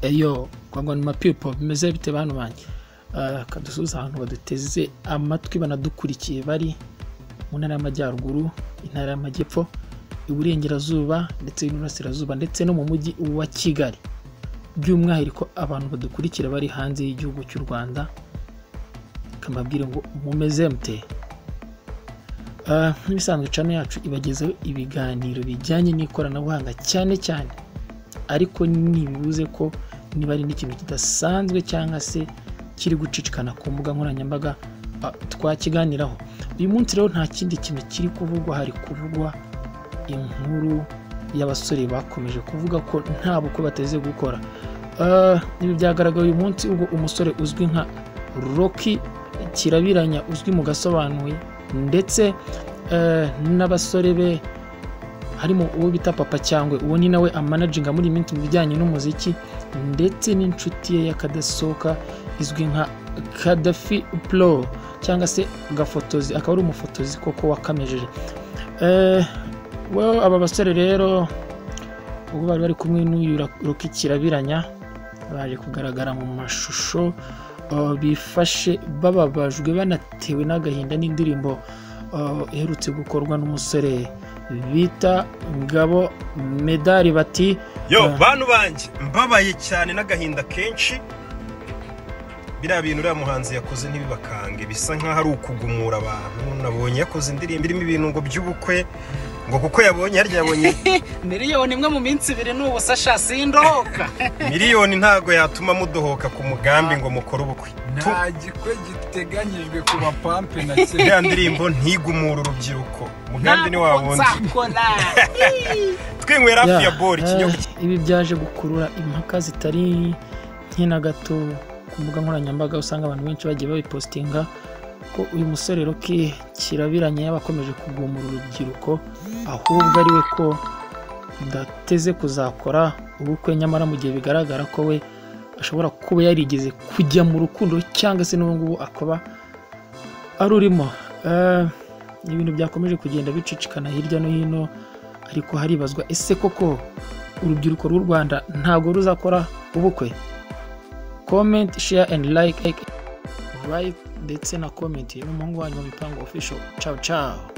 eyo ngo ni mapipo bimeze bite bantu banjye kadusubiza ahantu baduteze amatwi banadukurikiye bari mu ntara y'amajyaruguru intara y'amajyepfo iburengerazuba ndetse n'uburasirazuba ndetse no mu mujyi wa kigali by'umwihariko abantu badukurikira bari hanze y'igihugu cy'u rwanda kamabwire ngo mumeze mute nk'ibisanzwe cano yacu ibagezaho ibiganiro bijyanye n'ikoranabuhanga cyane cyane ariko ntibibuze ko niba ari n'ikintu kidasanzwe cyangwa se kiri gucicikana ku mbuga nkoranyambaga twakiganiraho uyu munsi rero nta kindi kintu kiri kuvugwa hari kuvugwa inkuru y'abasore bakomeje kuvuga ko nta bukwe bateze gukora ibi byagaragaye uyu munsi ubwo umusore uzwi nka roki kirabiranya uzwi mu gasobanuye ndetse n'abasore be harimo uwo bita papa cyangwa uwo ni nawe amanaginga muri iyi minsi mu bijyanye n'umuziki ndetse n'inshuti ye y'akadasohoka izwi nka kadafi puro cyangwa se gafotozi akaba ari umufotozi koko wakamejeje aba basore rero ubwo bari bari kumwe n'uyu roki kirabiranya baje kugaragara mu mashusho bifashe bababajwe banatewe n'agahinda n'indirimbo iherutse gukorwa n'umusore bita ngabo medali bati yo bantu banjye mbabaye cyane n'agahinda kenshi biriya bintu uriya muhanzi yakoze ntibibakange bisa nk'aho ari ukugumura abantu nabonye yakoze indirimbo irimo ibintu ngo by'ubukwe ngo kuko yabonye harya yabonye miliyoni imwe mu minsi ibiri n'ubu sasha sindohoka miliyoni ntago yatuma mudohoka ku mugambi ngo mukore ubukwe Tu- nta gikwe giteganyijwe ku bapampe na kimwe iriya ndirimbo ntigumura urubyiruko umugambi ni wa ntabwo wundi nzakora twinywera hafi ya bori Yeah, ikinyobwa eh, ibi byaje gukurura impaka zitari nke na gato ku mbuga nkoranyambaga usanga abantu benshi bagiye babipositinga ko uyu musore roki kirabiranye yaba akomeje kugumura urubyiruko ahubwo ari we ko udateze kuzakora ubukwe nyamara mu gihe bigaragara ko we ashobora kuba yarigeze kujya mu rukundo cyangwa se n'ubu ngubu akaba arurimo Eh, ibintu byakomeje kugenda bicicikana hirya no hino ariko haribazwa ese koko urubyiruko rw'u rwanda ntabwo ruzakora ubukwe comment share and like like, right ndetse na comment y'umuhungu wanyu wa mipango official ciao ciao